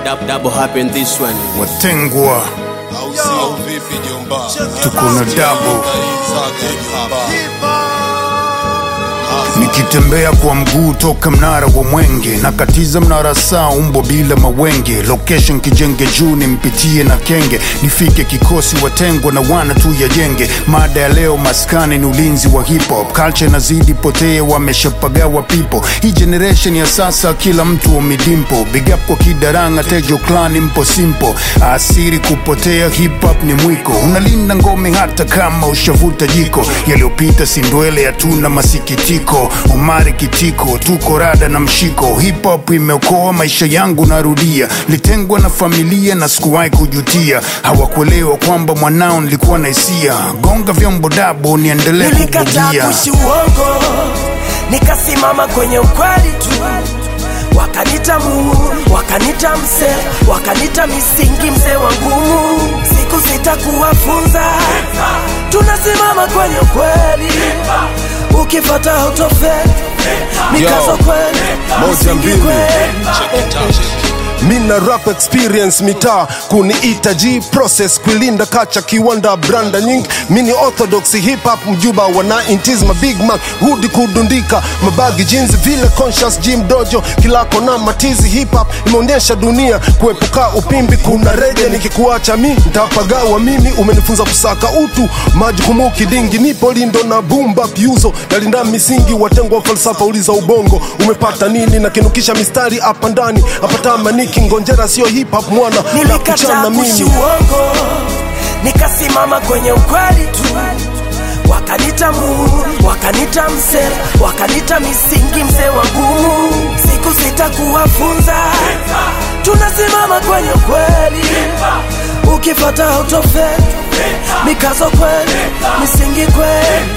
Dab, double happen this one. watengwa au sio? Vipi jomba? tuko na dabo Saga hip hop. nikitembea kwa mguu toka mnara wa mwenge nakatiza mnara saa umbo bila mawenge location kijenge juu nimpitie na kenge nifike kikosi watengwa na wana tu ya jenge mada ya leo maskani ni ulinzi wa hip hop culture inazidi potea wameshapagawa pipo hii generation ya sasa kila mtu wamidimpo big up kwa kidaranga tejo clan mpo simpo asiri kupotea hip hop ni mwiko unalinda ngome hata kama ushavuta jiko yaliyopita sindwele hatuna masikitiko umari kitiko tuko rada na mshiko hip hop imeokoa maisha yangu narudia litengwa na familia na sikuwahi kujutia hawakuelewa kwamba mwanao nilikuwa na hisia gonga vyombo dabo niendelee nilikataa kubugia kuishi uongo nikasimama kwenye ukweli tu wakanita muhuri wakanita mse wakanita misingi mzee wa ngumu siku sitakuwafunza tunasimama kwenye ukweli ukipata autofe mikazo Yo, kweli moja misingi mbili. kweli mina rap experience mitaa kuniita g process kuilinda kacha kiwanda branda nyingi mini orthodox hip hop mjuba wa 90s ma big man hudi kudundika mabagi jeans vile conscious gym dojo kilako na matizi hip hop imeonyesha dunia kuepuka upimbi kuna reje nikikuacha mi ntapagawa mimi umenifunza kusaka utu majukumu kidingi nipo lindo na bumba pyuzo nalinda misingi watengwa falsafa uliza ubongo umepata nini na kinukisha mistari hapa ndani apata maniki ngonjera sio hip hop mwana na nilikataa kuchana kuishi mimi uongo nikasimama kwenye ukweli tu wakanita muhuri wakanita msela wakanita misingi mzee wa ngumu siku sitakuwafunza tunasimama kwenye ukweli ukifata autofe mikazo kweli misingi kweli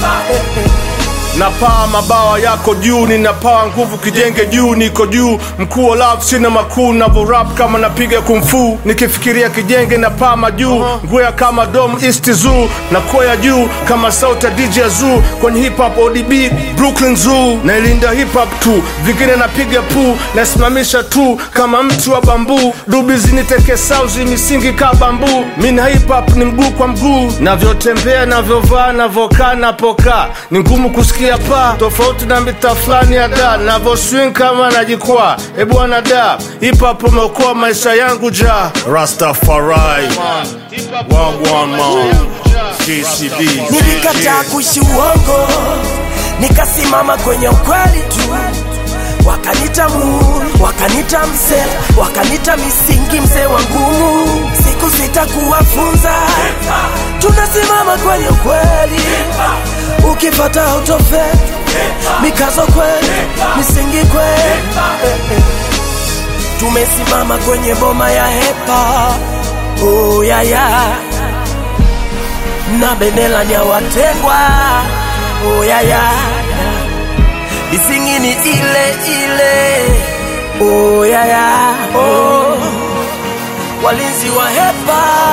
napaa mabawa yako juu ninapaa nguvu kijenge juu niko juu mkuu wa love sina makuu navorap kama napiga kumfu nikifikiria kijenge na paa majuu ngwea kama dom east zoo na kwea juu kama sauti ya dj zoo kwenye hip hop odb brooklyn zoo nailinda hip hop tu vingine napiga puu nasimamisha tu kama mti wa bambuu dubi ziniteke sauzi misingi ka bambuu mina hip hop ni mguu kwa mguu navyotembea navyovaa navokaa napokaa ni ngumu kusikia paa tofauti na mita fulani ya da navoswing kama najikwaa ebwana da hip hop umeokoa maisha yangu ja rastafari wagwan man jcb nilikataa kuishi uongo nikasimama kwenye ukweli tu wakanita muhuri wakanita msela wakanita misingi mzee wa ngumu siku sitakuwafunza tunasimama kwenye ukweli ukipata autofe mikazo kweli misingi kweli tumesimama kwenye boma ya hepa oh, ya, ya na bendera ni ya watengwa oh, ya, ya. Misingi ni ile ile oh, ya, ya. Oh. Walinzi wa hepa